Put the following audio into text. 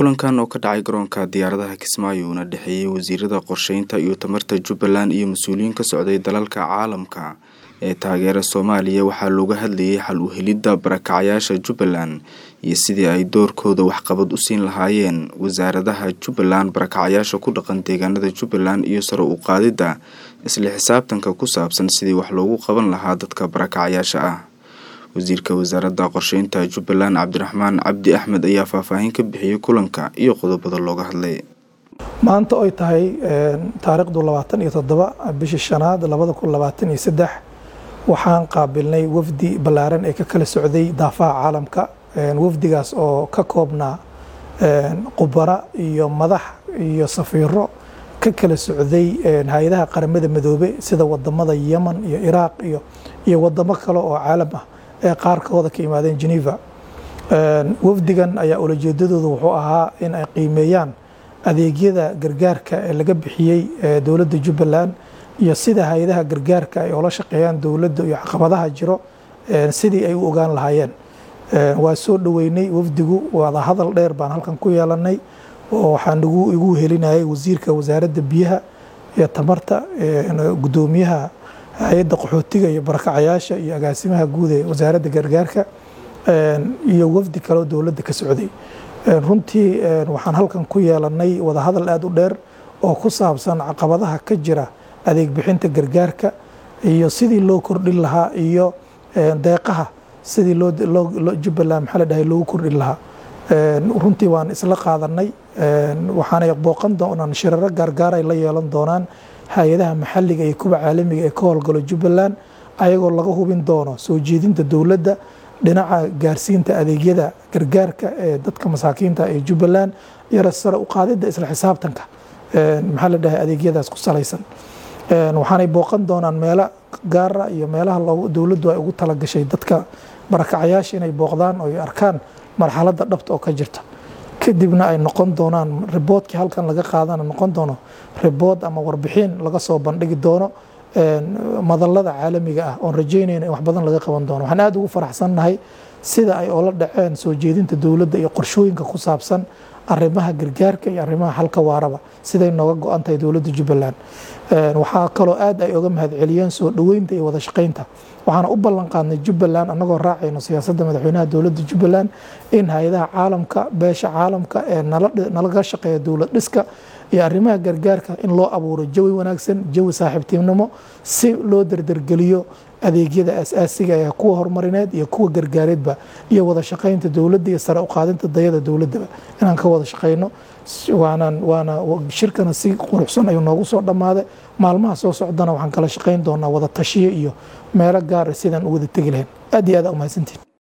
kulankan oo ka dhacay garoonka diyaaradaha kismaayo una dhexeeyey wasiirada qorsheynta iyo tamarta jubbaland iyo mas-uuliyiin ka socday dalalka caalamka ee taageera soomaaliya waxaa looga hadlayay xal u helidda barakacyaasha jubbaland iyo sidii ay doorkooda waxqabad u siin lahaayeen wasaaradaha jubbaland barakacyaasha ku dhaqan deegaanada jubbaland iyo sare u qaadidda isla xisaabtanka ku saabsan sidii wax loogu qaban lahaa dadka barakacyaasha ah wasiirka wasaaradda qorsheynta jubbaland cabdiraxmaan cabdi axmed ayaa faahfaahin ka bixiyey kulanka iyo qodobada looga hadlay maanta oy tahay taariikhdu labaatan iyo toddoba bishii shanaad labada kun labaatan iyo saddex waxaan qaabilnay wafdi ballaaran ee ka kala socday daafaha caalamka wafdigaas oo ka koobnaa qubara iyo madax iyo safiiro ka kala socday hay-adaha qaramada midoobe sida wadamada yemen iyo iraaq iyo iyo wadamo kale oo caalam ah ee qaarkooda ka yimaadeen geneva wafdigan ayaa ulajeedadooda wuxuu ahaa in ay qiimeeyaan adeegyada gargaarka ee laga bixiyey dowladda jubbaland iyo sida hay-adaha gargaarka ay ula shaqeeyaan dowladda iyo caqabadaha jiro sidii ay u ogaan lahaayeen waa soo dhoweynay wafdigu wada hadal dheer baan halkan ku yeelanay oo waxaan igu helinayay wasiirka wasaaradda biyaha iyo tamarta gudoomiyaha hay-adda qaxootiga iyo barakacayaasha iyo agaasimaha guud ee wasaaradda gargaarka iyo wafdi kaleo dowladda ka socday runtii waxaan halkan ku yeelanay wada hadal aada u dheer oo ku saabsan caqabadaha ka jira adeeg bixinta gargaarka iyo sidii loo kordhin lahaa iyo deeqaha sidii loo jubbaland maxaa la dhahay loogu kordhin lahaa runtii waan isla qaadanay waxaanay booqan doonaan shiraro gaargaar ay la yeelan doonaan hay-adaha maxalliga iyo kuwa caalamiga ee ka howlgalo jubbaland ayagoo laga hubin doono soo jeedinta dowladda dhinaca gaarsiinta adeegyada gargaarka ee dadka masaakiinta ee jubbaland iyo sare u qaadidda isla xisaabtanka maxaa la dhahay adeegyadaas ku salaysan waxaanay booqan doonaan meelo gaara iyo meelaha dowladdu ay ugu talagashay dadka barakacayaasha inay booqdaan oo ay arkaan marxaladda dhabta oo ka jirta kadibna ay noqon doonaan riboodkii halkan laga qaadana noqon doono ribood ama warbixin laga soo bandhigi doono madallada caalamiga ah oon rajeynayna in wax badan laga qaban doono waxaan aada ugu faraxsannahay sida ay oola dhaceen soo jeedinta dowladda iyo qorshooyinka ku saabsan arrimaha gargaarka iyo arrimaha xalka waaraba siday nooga go-an tahay dowladda jubbaland waxaa kaloo aad ay oga mahadceliyeen soo dhoweynta iyo wada shaqaynta waxaana u ballan qaadnay jubbaland annagoo raacayno siyaasadda madaxweynaha dowladda jubbaland in hay-adaha caalamka beesha caalamka ee nalaga shaqeeya dowlad dhiska iyo arrimaha gargaarka in loo abuuro jawi wanaagsan jawi saaxiibtinimo si loo derdergeliyo adeegyada asaasiga ee kuwa horumarineed iyo kuwa gargaareedba iyo wada shaqaynta dowladda iyo sare u qaadinta dayada dowladdaba inaan ka wada shaqayno waanaan waana shirkana si quruxsan ayuu noogu soo dhammaaday maalmaha soo socdana waxaan kala shaqayn doonaa wada tashiyo iyo meelo gaara sidaan u wada tegi lahayn aad iyo aad aa umahadsantiin